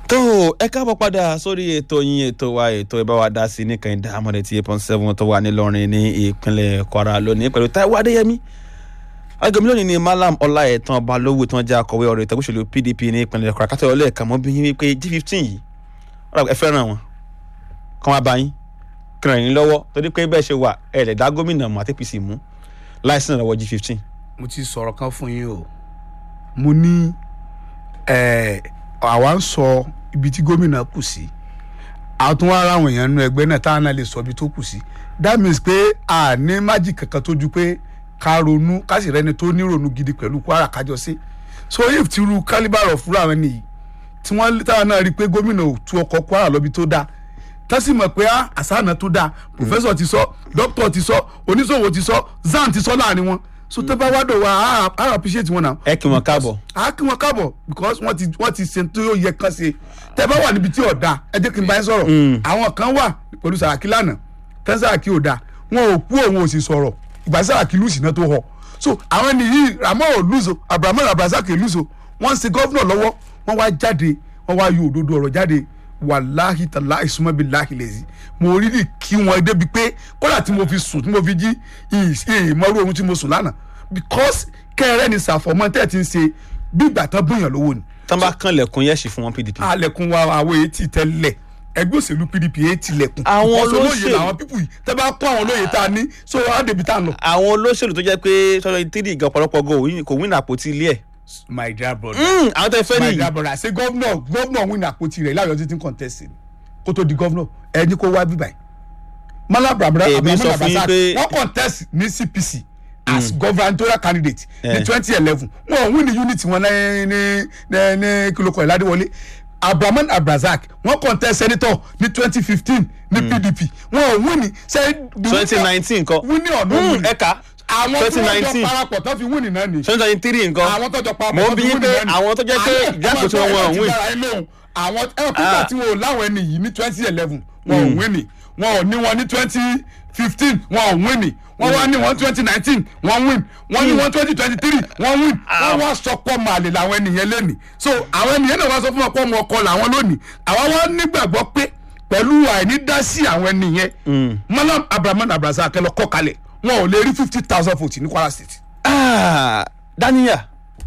tó ẹ káàbọ̀ padà sórí ètò yín ètò wa ètò ẹ bá wa dá sí nìkan ìdá àmọ́dé tí eight point seven tó wà nílọrin ní ìpínlẹ̀ kwara lónìí pẹ̀lú Táíwò Adéyẹmí agbègbè lónìí ni malam ọláẹ̀tàn balógun tí wọ́n jẹ́ akọ̀wé ọ̀rọ̀ ìtẹ̀gbọ́sọ̀lù pdp ní ìpínlẹ̀ kwara kátó ọlẹ́ẹ̀kan mọ́ bí yín wípé g fifteen yìí ẹ fẹ́ràn wọn kàn wá bá yín kí ràn yín lọ́wọ́ torí pé bẹ́ẹ̀ ṣe wà ẹ̀ lẹ̀ dá gómìnà mọ́ àti apc mú láìsí ìrànlọ́wọ́ g fifteen. mo ti sọ̀rọ̀ kan fún yín o mo ní ẹ̀, àwa ń sọ ibi tí gómìnà kù sí àtúnwá ara àwọn èèyàn nínú ẹgbẹ́ náà táwọn náà lè sọ ibi tó kù sí that means pé a ní májì kankan tó ju pé ká ronú ká sì rẹni tó ní ronú gidi pẹ̀lú Kwara kájọ sí so if ti ru calibre of fúra àwọn nìyí tí wọ́n táwọn náà rí i pé gómìnà ò tú ọkọ̀ Kwara lọ́bi tó dáa tẹ́sí mọ̀ pé ah, àṣàna tó dáa professor ti sọ doctor ti sọ oníṣòwò ti sọ zan ti sọ láàrin wọn so tẹ́ bá wá dọ̀ wá á á appreciate wọn náà ẹ kí wọn káàbọ̀. a kí wọn káàbọ̀ because wọ́n ti wọ́n ti ṣe tó yẹ kán ṣe tẹ́ bá wà níbi tí ò da ẹ jẹ́ kí n bá yín sọ̀rọ̀ àwọn kan wà pẹ̀lú Sàràkí lánàá tẹ́ Sàràkí ò da wọn ò kú òun ò sì sọ̀rọ̀ ìgbà Sàràkí lùsì náà tó họ so àwọn nìyí Ramon ò lùsò Abrahamu Abrazak lùsò wọ́n ń ṣe gọ́vnọ̀ lọ́wọ́ wọ́n wá jáde wọ́n wá yọ òdodo ọ̀rọ̀ jáde wàláhi tàlá ìsúnmọ́bi láhi lẹ́sìn mo rí rí kí wọn débi pé kódà tí mo fi sùn tí mo fi jí ìmọ̀rú ohun tí mo sùn lánàá because kẹrẹ ni sàfọmọ tẹ ti ń ṣe bí ìgbà tán bóyàn lówó ni. tán bá kàn lẹ̀kùn yẹ̀sì fún wọn pdp. alẹ̀kùn wa àwọn èyí ti tẹ́lẹ̀ ẹgbẹ́ òṣèlú pdp èyí ti lẹ̀kùn. Àwọn Because olóyè olóṣèlú- làwọn pípù yìí tẹ́ bá kó àwọn olóyè tá a ní so á débi tá a lọ. àwọn olóṣèlú tó jẹ́ pé sọ́dọ̀ tírì gan ọ̀pọ̀lọpọ̀ gan òyìn- kò win àpótí ilé ẹ̀. my dear brother Mm, àwọn tẹ́ fẹ́ my nìyí. dear brother ṣé gọ́vnọ̀ gọ́vnọ̀ win àpótí rẹ̀ láyọ̀ títí contest ni kó tó di gọ́vnọ̀ ẹni kó wá bíbáyìí. mala brabra Èmi sọ fún yín pé- wọ́n contest ní cpc as gubernatorial candidate ní Eh. twenty eleven wọn ò win ní unity wọn ní ní ní ní kílókọ̀ ìládéwọlé abrahaman abrazak wọ́n contest senator ní twenty fifteen ní pdp wọn ò win ní ṣe twenty nineteen nǹkan. win ní ọ̀nà Mm, win ẹ̀ka àwọn tí twenty wọ́n jọ nineteen parapọ̀ tó fi win náà ni twenty twenty three nǹkan. àwọn tó jọ parapọ̀ mo tó ń bí fi yín win pé náà ni àwọn tó jẹ́ pé Àwọn- ìjákòó tí wọ́n àwọn wọ́n ti win. dára ẹ lóhùn. àwọn ẹ̀rọ pípa Ah. tí wọn ò láwọn ẹni yìí ní twenty eleven wọn ò win ni wọn ò ní wọn ní twenty fifteen wọn ò win ni wọn wá ní wọn twenty nineteen wọn win wọn ní wọn twenty twenty three wọn win wọn wá sọ pọ màlè làwọn ènìyàn lónìí so àwọn ènìyàn náà wá sọ fún wọn pọ ọmọ ọkọ làwọn lónìí àwọn wá nígbàgbọ́ pé pẹ̀lú àìní dá sí àwọn ènìyàn malam abrahamu abraza akẹlẹ kọ kalẹ̀ wọn ò lè rí fifty thousand votes ní Kwara State. Ah, daniya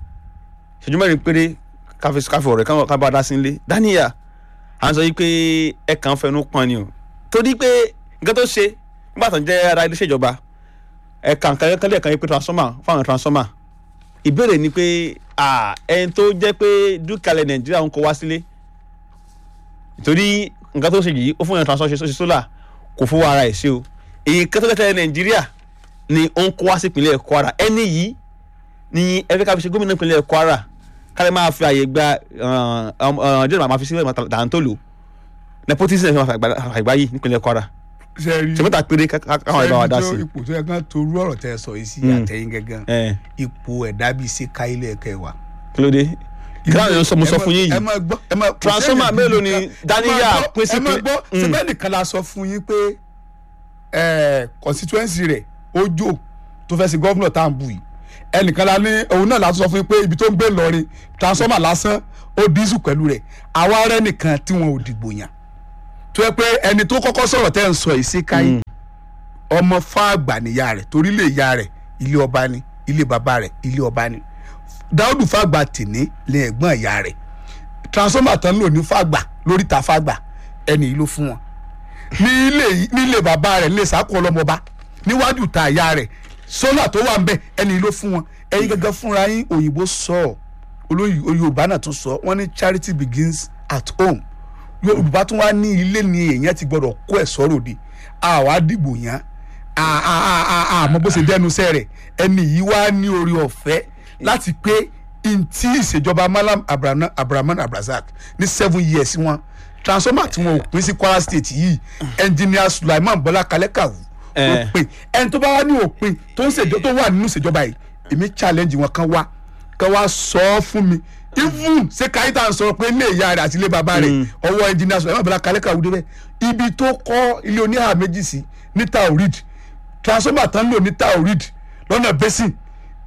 ṣèjú mẹ́rin péré káfí káfí ọ̀rẹ́ káwọn kábà dá sí ilé daniya à ń sọ yìí pé ẹ kàn ń fẹnu pọn ni o torí pé nǹkan tó ṣe nígbà tó ń jẹ́ ara iléeṣẹ́ ìjọba ẹ kàn kàn kàn lẹ́ẹ̀kan yìí pé transformer fáwọn transformer ìbéèrè ni pé ah, ẹni tó jẹ́ pé dúkìá nàìjíríà ń kó wá sílé torí nǹkan tó ṣe yìí ó fún yàn transformer ṣe ṣe solar kò fowó ara ẹ̀ ṣe o èyí kan tó kẹ́kẹ́ nàìjíríà ni ó ń kó wá sí ìpínlẹ̀ kwara ẹni yìí ni ẹgbẹ́ ká fi ṣe gómìnà ìpínlẹ̀ kwara kálẹ̀ máa fi àyè gba jẹ́rìí máa fi sílẹ̀ dàńtòlò nepotism ẹ̀ fi máa àgbá yìí nípínlẹ̀ kwara sẹ́ẹ̀rì ṣe mẹ́ta péré ká- ká- káwọn ìbá wa dá sí. ipò tó yẹ kán torú ọ̀rọ̀ tẹ́ ẹ sọ yìí sí Mm. àtẹ̀yìn gẹ́gẹ́ ẹ ipò ẹ̀dá bíi ṣe ká ilé ẹ̀kẹ́ wa. kí ló dé kí láwọn èèyàn sọ mo sọ fún yín ẹ yìí máa gbọ́ ẹ máa Transformer kò sẹ́ni mélòó bíi ni nǹkan- Daniya ẹ máa gbọ́- pín sí ẹ máa pé- gbọ́ Mm. síbẹ̀ nìkan la sọ fún yín pé ẹ, constituency rẹ̀ ojo tó fẹ́ sí gọ́vnọ̀ tá à ń bù yìí ẹnìkan la ní òun náà la tún sọ fún yín pé ibi tó ń gbé lọrin transformer lásán ó dísù pẹ̀lú rẹ̀ àwa rẹ̀ nìkan tí wọn ò dìgbò yàn tó yẹ pé ẹni tó kọ́kọ́ sọ̀rọ̀ tẹ́ ń sọ yìí sí káyé ọmọ fáàgbà níyà rẹ̀ torí ilé ìyá rẹ̀ ilé ọba ni ilé bàbá rẹ̀ ilé ọba ni dáúdù fàgbà tìní lè ẹ̀gbọ́n ìyá rẹ̀ transformer tán lò ní fàgbà lórí ta fàgbà ẹni yìí ló fún wọn ní ilé yìí- ní ilé bàbá rẹ̀ ilé sàkó ọlọ́mọba níwájú ta ìyá rẹ̀ sólà tó wà ń bẹ̀ ẹni yìí ló fún wọn ẹ̀yin gẹ́gẹ́ fúnra yín òyìnbó sọ ọ́ olóyìn yorùbá náà tún sọ wọ́n ní charity begins at home yorùbá tún wá ní ilé ni èèyàn ti gbọdọ̀ kó ẹ̀ sọ́rọ̀ de àwa dìbò yàn àmọ́ bó ṣe dẹnu sẹ́ rẹ̀ ẹni yìí wá ní orí ọ̀fẹ́ láti pé ntí ìṣèjọba malam Abraham- abrahaman abrazak ní seven years wọn transformer tí wọn ò pín sí kwara state yìí engineer sulaiman bọlá kalẹ́kàwù ló Eh. pín ẹni tó bá wá ní òpin tó ń ṣèjọ tó wà nínú ìṣèjọba yìí èmi challenge wọn kan wá kan wá sọ ọ́ fún mi even ṣé káyítà ń sọ pé ilé ìyá rẹ̀ àti ilé bàbá rẹ̀ ọwọ́ engineer sulaiman bọlá kalẹ́kàwù débẹ̀ ibi tó kọ́ ilé oníhà méjì sí ní taorid transformer tán lò ní taorid lọ́nà basin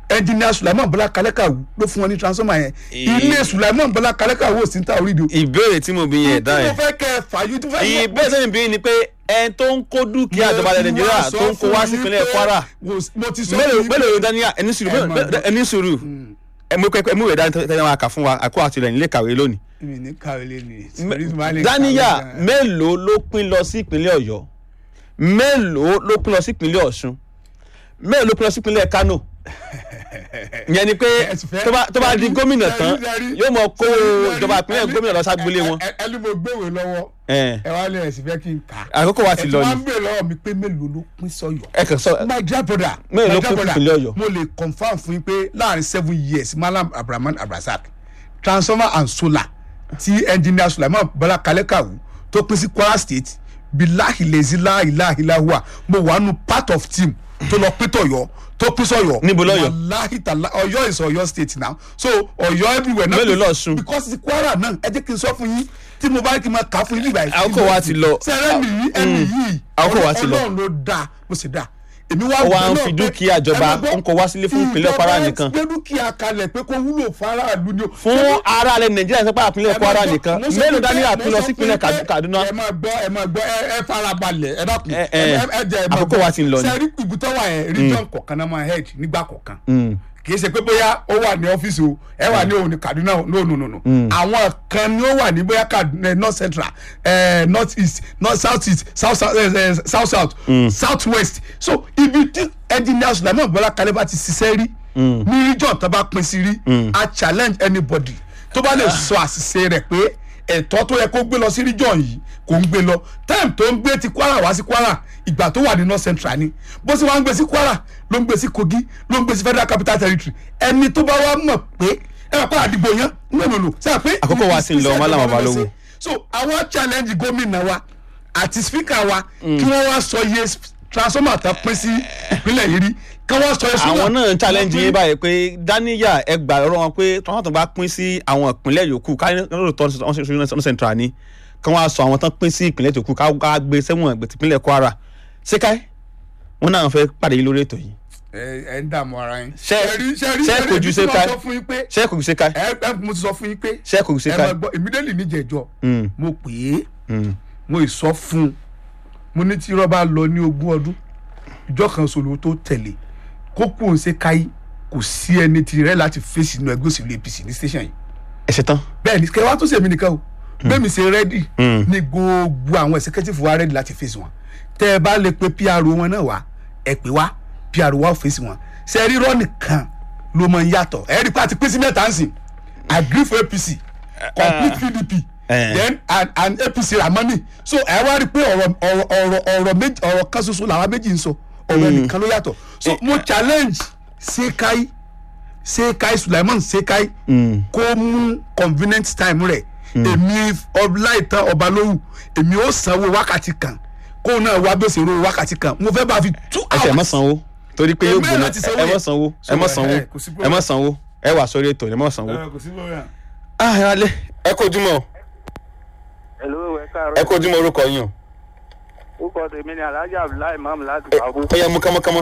engineer sulaiman bọlá kalẹ́kàwù ló fún wọn ní transformer yẹn ilé sulaiman bọlá kalẹ́kàwù ò sí ní ta orí ìdò. ìbéèrè tí mo bí yẹn dá tí yẹn mo fẹ́ kẹ́ ẹ fàyè tó fẹ́ ìbéèrè sẹ́yìn bí ni pé ẹni tó ń kó dúkìá ìjọba ilẹ̀ nàìjíríà tó ń kó wá sí ìpínlẹ̀ kwara mo ti sọ mélòó fún yín mélòó pé- ló dání ẹni sùúrù Ẹ máa gbọ́. ẹni sùúrù ẹmu pẹpẹ ẹmu ìwé dání tẹ́lẹ̀ wọn kà fún wa àkó àtìlẹ̀ nílé kàwé lónìí. mi ní kàwé lé ní. dáníyà mélòó ló pín lọ sí ìpínlẹ̀ ọ̀yọ́ mélòó ló pín lọ sí ìpínlẹ̀ ọ̀ṣun mélòó ló pín lọ sí ìpínlẹ̀ kánò ìyẹn ni pé tó bá- tó bá di gómìnà tán yóò mọ kó ìjọba ìpínlẹ̀ gómìnà lọ ságbolé wọn. ẹni mo gbéwèé lọ́wọ́ Ẹ̀, ẹ wá lé ẹ̀sìn fẹ́ kí n kà á. àkókò wa ti lọ ẹ ti wá ni ń bèèrè lọ́wọ́ mi pé mélòó ló pín sọ́yọ́. ẹ kàn sọ my dear brother Mélòó ló my dear pín brother, ìpínlẹ̀ Ọ̀yọ́? mo lè confam fún yín pé láàrin seven years malam abrahaman abrazak transformer and solar ti engineer sulaiman bala kalekawu tó pín sí kwara state bilahi lezila ilahilahua mo wà nù part of team tó lọ pín tọ̀yọ́ tó pín sọ̀yọ́ Níbo lọ́yọ́? wàláhì tàlá ọ̀yọ́ is ọ̀yọ́ state now so ọ̀yọ́ everywhere náà Mélòó lọ́ṣun? because ti kwara náà ẹ jẹ́ kí n sọ fún yín tí mo bá ní kí n máa kà á fún yín nígbà yìí. Àkókò wa ti lọ. sẹ́rẹ́ mi yìí ẹni yìí Àkókò wa ti lọ. ọlọ́run ló dáa mo sì dáa èmi wá Ó wá ń bẹ̀ fi náà pé- dúkìá ìjọba, ẹ máa gbọ́, ó ń kó wá sílé fún ìpínlẹ̀ Kwara ìjọba nìkan. gbé dúkìá kalẹ̀ pé kó wúlò fáráàlú ni o. fún ara alẹ́ nàìjíríà sọ pé àpínlẹ̀ Ẹ máa kwara gbọ́, nìkan mo sọ mélòó fún dání pé- àpín mo lọ sọ sí fún ìpínlẹ̀ pé Kadu- kaduna ẹ máa gbọ́ ẹ máa gbọ́ ẹ ẹ farabalẹ̀ ẹ dákun Ẹ- ẹ ẹ, ẹ jẹ́ ẹ máa àkókò wa ti ń lọ ni. sẹ́rí ibùtọ́ wà yẹn region kọ̀ọ̀kan náà máa head nígbà kọ̀ọ̀kan kì í ṣe pé bóyá ó wà ní ọ́fíìsì o ẹ wà ní òun ní kaduna o no no no no àwọn kan ni ó wà ní bóyá kaduna north central eh, north east north south east south south eh, eh, south south south west so ibi tí engineer sulaiman bọ́lá kalẹ́ bá ti ṣiṣẹ́ rí ní region tó bá pín sí rí a challenge anybody tó bá lè sọ àṣìṣe rẹ̀ pé ẹ̀tọ́ tó yẹ kó gbé lọ sí region yìí kò ń gbé lọ time tó ń gbé ti kwara wá sí kwara ìgbà tó wà ní north central ni bó ṣe wá ń gbé sí kwara ló ń gbé sí kogi ló ń gbé sí federal capital territory ẹni tó bá wá mọ̀ pé ẹ wà pa àdìgbò yẹn nínú sẹ́yìn pé. Àkókò wa ti ń lọ, Mallam Balógun. so àwọn challenge gómìnà wa àti speaker wa kí wọ́n wá sọ iye transformer tó pín sí ìpínlẹ̀ yìí rí kí wọ́n sọ iye solar àwọn náà ń challenge tó pín- yín báyìí pé dáníyà ẹ gbà ọ̀rọ̀ wọn pé tọ́wọ́n tó bá pín sí àwọn ìpínlẹ̀ yòókù káyọ̀ tó ń central ni kí wọ́n á sọ àwọn tán pín sí ìpínlẹ̀ yòókù ká ká gbé sẹ́wọ̀n ẹgbẹ̀ tìpínlẹ̀ kwara ṣé káyọ̀ wọn náà fẹ́ pàdé yín lórí ètò yìí ẹ ẹ ń dààmú ara yín. Ṣé- rí ṣe rí ṣé ṣe kò rí ju bí ṣe mo ká- sọ fún yín pé ṣé kò sí káyọ̀ ẹ ẹ mo ti sọ fún yín pé ṣé kò sí ẹ máa káyọ̀ gbọ́ immediately níjẹ̀jọ́ Mm. mo pè é mo ì sọ fún un mo ní tí irọ́ bá lọ ní ogún ọdún ìjọ kan sòlò tó tẹ̀lé kó kú òun ṣe káyí kò sí ẹni tirẹ̀ láti fèsì inú ẹgbẹ́ òṣèlú apc ní station yìí ẹ ṣe tán bẹ́ẹ̀ ni kẹwàá tó ṣèmi nìkan o bẹ́ẹ̀ mi ṣe rẹ́dì ní gbogbo àwọn executive wa rẹ́dì láti fèsì wọn tẹ́ ẹ bá lè pe pr wọn náà wá ẹ pè wá pr wa ò fèsì wọn ṣe rírọ́ nìkan ló mọ ń yàtọ̀ ẹ rí i pé a ti pín sí mẹ́ta ń sìn agree for apc complete pdp Eh. then and and apc ramani so ẹ wá rí i pé ọ̀rọ̀ ọ̀rọ̀ ọ̀rọ̀ ọ̀rọ̀ méjì ọ̀rọ̀ kan ṣoṣo làwọn méjì ń sọ ọ̀rọ̀ nìkan ló yàtọ̀ so mo challenge sekai sekai sulaiman sekai kó mú convenient time rẹ̀ èmi ọláìtàn ọbalówù èmi ó sanwó wákàtí kan kó náà wá bí ó ṣe ro wákàtí kan mo fẹ́ bá a fi two ẹ tẹ ẹ mọ hours sanwó torí pé yóò Èmi gbóná láti sanwó ẹ mọ yẹn. sanwó ẹ So, mọ ẹ, sanwó ẹ, kò sí ẹ mọ problem. sanwó ẹ wà sórí ètò ẹ mọ sanwó. kò sí lóyún. ah ẹ alẹ́ ẹ kó ojúmọ́ Hello, ẹ káàárọ̀. ẹ kó ojúmọ́ orúkọ yín o Orúkọ tèmi ni Alhaji Abdullahi Imam láti Kàbú. ó yẹ mú kánmọ́kánmọ́.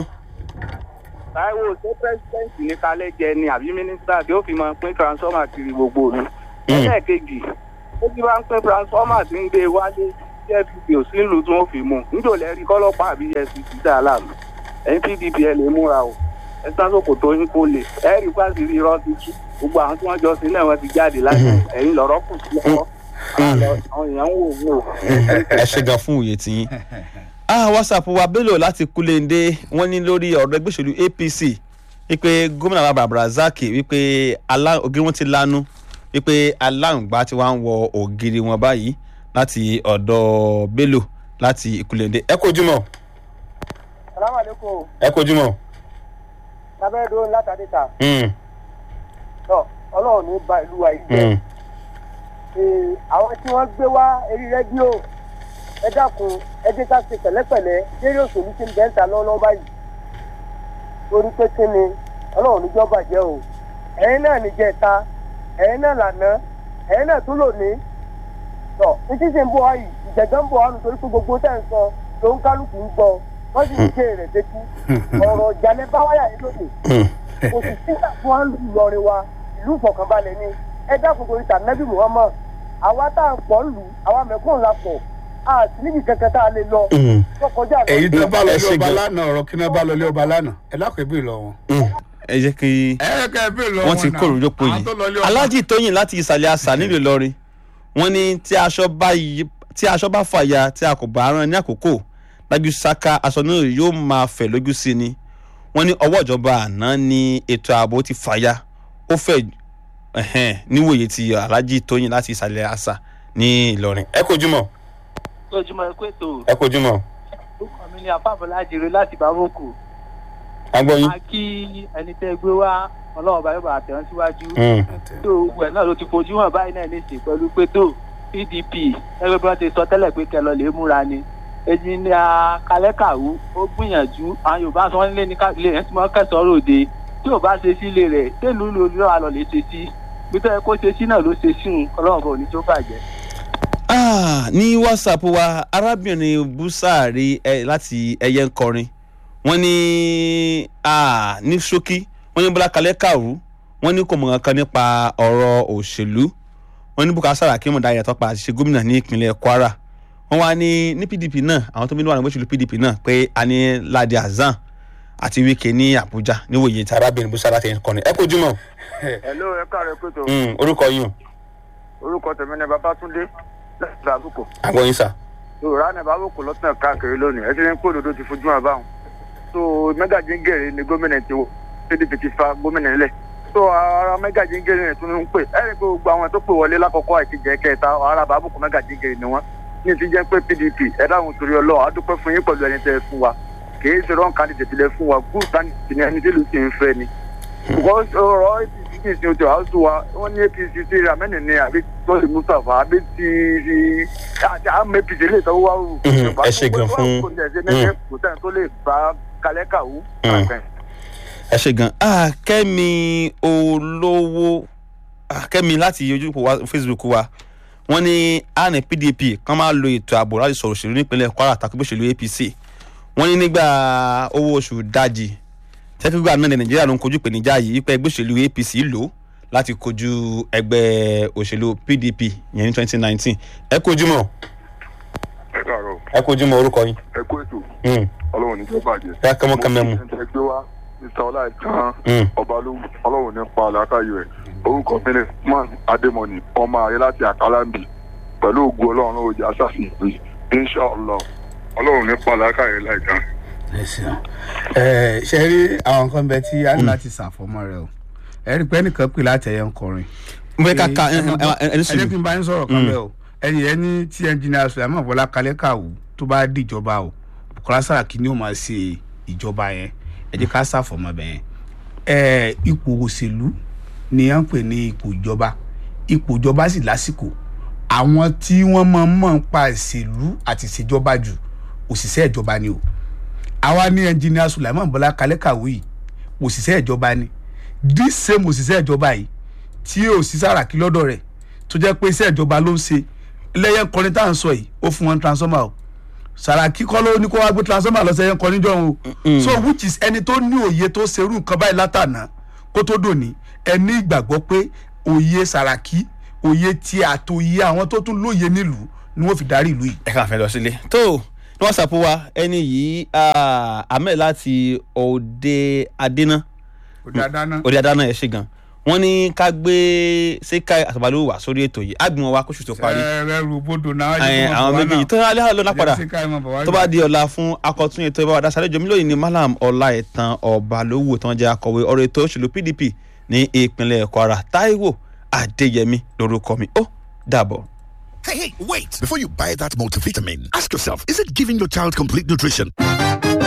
Táíwò ṣé pírẹ́sidẹ́ǹtì ní kálẹ̀ jẹ ni àbí mínísítà tí ó fi máa pín transformer kiri gbogbo òlu. Ẹlẹ́ẹ̀kejì, ó ti bá ń pín transformer tí ń gbé wálé tí FPP ò sí ìlú tí wọ́n fi mú. Níjò lẹ́rí kọ́lọ́pàá àbí EFCC dá láàmú. Ẹ̀yin PDP ẹ lè múra o. Ẹ sásòkò tó yín kó lè. Ẹ rí pàṣírí irọ́ ti tú. Gbogbo àwọn tí wọ́n jọ sí náà wọ́n ti jáde láti ẹ̀yìn lọ́rọ́ kù sí ọwọ́. Àwọn èèyàn ń wò wò. ẹ ṣe gan fún òye tiyín. ah whatsapp wa bello láti kúlẹ̀ndé wọ́n ní lórí ọ̀rọ̀ ẹgbẹ́ òṣèlú apc wípé gómìnà bàbá abdulrasaq wípé alá- ògiri wọn ti lanu wípé aláǹgbá ti wá ń wọ ògiri wọn báyìí láti ọ̀dọ̀ bello láti ìkúlẹ̀ndé. ẹ kó ojúmọ́ Salaam alaikum. ẹ kó ojúmọ́. Lábẹ́rẹ́ látàdé ta. Mm, Tọ́ Ọlọ́run ní ba ìlú wa yìí jẹ́. mm. Ee, àwọn tí wọ́n gbé wá eré rédíò ẹ dákun ẹ jẹ́ ká ṣe pẹ̀lẹ́pẹ̀lẹ́ lérí òṣèlú tí ń bẹ́ ń ta lọ́wọ́lọ́wọ́ báyìí. torí pé kí ni ọlọ́run níjọ́ bàjẹ́ o ẹ̀yin náà níjẹta ẹ̀yin náà lànà ẹ̀yin náà tún lò ní. tọ́ títí sì ń bọ̀ wáyìí ìjẹ̀gán ń bọ̀ wá nítorí pé gbogbo tẹ̀ ń sọ ló ń kálukú ń gbọ́ wọ́n sì ń gé rẹ̀ sétí ọ̀rọ̀ ìjàlẹ̀ bá wáyà yìí lónìí kò sì sí àfún wa ń lu ìlọrin wa ìlú ìfọkànbalẹ̀ ni ẹ dákun torí tànẹ́bí muhammad àwa tá à ń pọ̀ ń lù àwa mẹ́kún la pọ̀ a sì níbi kankan tá a lè lọ tó kọjá lọ. èyí tó bá lọ ẹ lé ṣe ọba gan. lánàá ọ̀rọ̀ kí náà bá lọ lé ọba lánàá ẹ dákun ẹ bí lọ wọn. ẹ jẹ́ kí ẹ kẹ́ ẹ bí lọ wọ́n ti kó òrùjọ́pọ̀ yìí aláàjì tóyìn láti ìsàlẹ̀ àṣà nílùú ìlọrin wọ́n ní tí aṣọ bá yí- tí aṣọ bá fàya tí a kò bá rán ní àkókò dájú sáká aṣọ náà yóò máa fẹ̀ lójú sí ni wọ́n ní ọwọ́ ìjọba àná ni ètò ààbò ti fàya ó fẹ̀ ẹ̀hẹ́n, níwòye ti aláàjì tóyìn láti ìsàlẹ̀ àṣà ní ìlọrin. ẹ kojú mọ lójúmọ́ ẹ pé tó ẹ kojú mọ orúkọ mi ni àpapọ̀lá jèrè láti bàbókù agbóyin. a kí ẹni tẹ́ gbé wá ọlọ́run bá yóò bá tẹ̀ wọ́n síwájú tó gbogbo ẹ̀ náà ló ti fojú hàn báyìí náà nísìnyí pẹ̀lú pé tó pdp ẹgbẹ́ bí wọ́n ti sọ tẹ́lẹ̀ pé kẹlọ lè múra ni èyí ni a kalẹ́kàwú ó gbìyànjú àwọn yorùbá sọ wọ́n nílé ní káàkiri ẹ̀ ń tí wọ́n kẹsàn-án ròde tí ò bá ṣe sílé rẹ̀ tẹ́lu ló lọ́ àlọ́ lè ṣe sí bí tó yẹ kó ṣe sí náà ló ṣe sí òun ọlọ́run bá òní tó bàjẹ́. Ah, ní whatsapp wa arábìnrin busari ẹ láti ẹyẹ ń kọrin wọn ní ah, ní ṣókí wọn ní bọlá kalẹ kàrú wọn ní kò mọ kankan nípa ọrọ òṣèlú wọn ní bukar saraki mọdà yàtọ pa àṣìṣe gómìnà ní ìpínlẹ kwara wọn wá ní ní pdp náà àwọn tó ń bí wà ní òṣèlú pdp náà pé a ní ladi hasan àti wike ní abuja níwòye tí arábìnrin busari láti ẹyẹ ń kọrin ẹ kò jùmọ Hello, ẹ káàárọ̀ pé tó orúkọ yìí orúkọ tèmi ni Babátúndé láti àbúkò. àgbọyìn sà. Yorùbá ní àbúkò lọ́sàn káàkiri lónìí. Ẹ ti ní pé òdodo ti fojú hàn báwọn. So Mẹ́gàjíngèrè ni gómìnà ti wò. PDP ti fa gómìnà nílẹ̀. So ara Mẹ́gàjíngèrè yẹn tún ń pè. Ẹ rí i pé gbogbo àwọn tó pè wọlé lákọ̀ọ́kọ́ àti jẹ́ kẹta ara àbúkò Mẹ́gàjíngèrè ni wọ́n. Ní ti jẹ́ pé PDP ẹ dáhùn torí ọlọ́ọ̀ a dúpẹ́ fún yín pẹ̀lú ẹni tẹ́ ẹ fún wa. Kì í ṣe wrong candidate lẹ fún wa. Good candidate ni ẹni tí ìlú sì ń fẹ́ ni because ọ̀rọ̀ apc kì í ṣe ojú àásù wa wọ́n ní apc ti ramẹ́nì ni àbí tọ́lì mustapha àbí ti ti àti àmọ́ apc lè tọ́wọ́ wá rú. Mhm, ẹ ṣé gan fún- kò tẹ̀ ṣe nẹ́tẹ̀ kò tẹ̀ tó lè bá kalẹ́ kàwú. ẹ ṣe gan ah kẹ́mi olówó ah kẹ́mi láti ojú òpó wa facebook wa wọ́n ní àná pdp kan máa lo ètò ààbò láti sọ̀rọ̀ òṣèlú nípínlẹ̀ kwara tàbí òṣèlú apc wọ́n ní nígbà owó oṣù dájì tẹ́kígbà náà ní nàìjíríà ló ń kojú ìpèníjà yìí pé ẹgbẹ́ òṣèlú apc lò ó láti kojú ẹgbẹ́ òṣèlú pdp yẹn ní twenty nineteen ẹ kojú mọ́ ẹ káàárọ̀ ẹ kojú mọ́ orúkọ yín ẹ kó ètò ọlọ́run ní tó bàjẹ́. ẹ kẹ́mọ́ kẹ́mẹ́ mu mo ti ẹgbẹ́ wa mr ọláìtàn Mm. ọba ló ọlọ́run ní pa àlàkàyò ẹ̀ orúkọ mi ni man adémọ̀nì ọmọ ààrẹ láti àkàlàmbì pẹ̀lú ògùn ọlọ́run ó jẹ́ aṣáfihàn pé inshàlá ọlọ́run ní pa àlàkàyò láìtàn. ẹ ṣeun ẹ ṣe rí àwọn nǹkan bẹ tí a ní láti ṣàfọmọ rẹ o ẹ rí i pé ẹnìkan pè láti ẹyẹ ń kọrin. mo fẹ́ ká ká ẹ ẹ ẹ ẹ ní jẹ́ kí sùúrù n bá yín sọ̀rọ̀ kan bẹ́ẹ̀ o ẹ̀yìn ẹ ní tí ẹnjìnìà sùlẹ̀mọ̀ bọ́lá kalẹ́ kàwú tó bá dìjọba o bukola saraki ni ó máa ṣe ìjọba yẹn ẹ jẹ́ ká ṣàfọmọ bẹ́ẹ̀ ẹ ipò òṣèlú ni à ń pè ní ipò ìjọba ipò ìjọba sì lásìkò àwọn tí wọ́n máa ń mọ̀ ń pa ìṣèlú àti ìṣèjọba jù òṣìṣẹ́ ìjọba ni o àwa ní ẹnjìnìà sùlẹ̀mọ̀ bọ́lá kalẹ́ kàwú yìí òṣìṣẹ́ ìjọba ni this same òṣìṣẹ́ ìjọba yìí tí ò sí sàràkí lọ́dọ̀ rẹ̀ tó jẹ́ pé iṣẹ́ ìjọba ló ń ṣe lẹ́yìn kọrin tá à ń sọ yìí ó fún wọn transformer o sàràkí kọ́ ló ní kó wá gbé transformer lọ sẹ́yìn kọrin jọ o so which is ẹni tó ní òye tó ṣerú nǹkan báyìí látànà kó tó dòní ẹni ìgbàgbọ́ pé òye sàràkí òye tí àtòye àwọn tó tún lóye nílùú ni wọ́n fi darí ìlú yìí. ẹ kàn fẹ́ lọ sílé. tó ní whatsapp wa ẹni yìí ah, ahmed láti òde adéná òde adáná òde adáná ẹ ṣe gan wọn ní ká gbé sékà àtàbálò wà sórí ètò yìí àgbìmọ̀ wa kóṣù tó parí ẹrẹ rúbodò náà Ẹ, àwọn méjèèjì tó alẹ́ àlọ́ náà padà tó bá di ọ̀la fún akọ̀tún ètò ìbáwá dasáré jọmí lóyìn ní malam ọlá ẹ̀tàn ọba lówó tí wọ́n jẹ́ akọ̀wé ọ̀rọ̀ ètò òṣèlú pdp ní ìpínlẹ̀ kwara taiwo adéyẹmí lórúkọ mi ó dàbọ̀. Hey, hey, wait! Before you buy that multivitamin, ask yourself is it giving your child complete nutrition?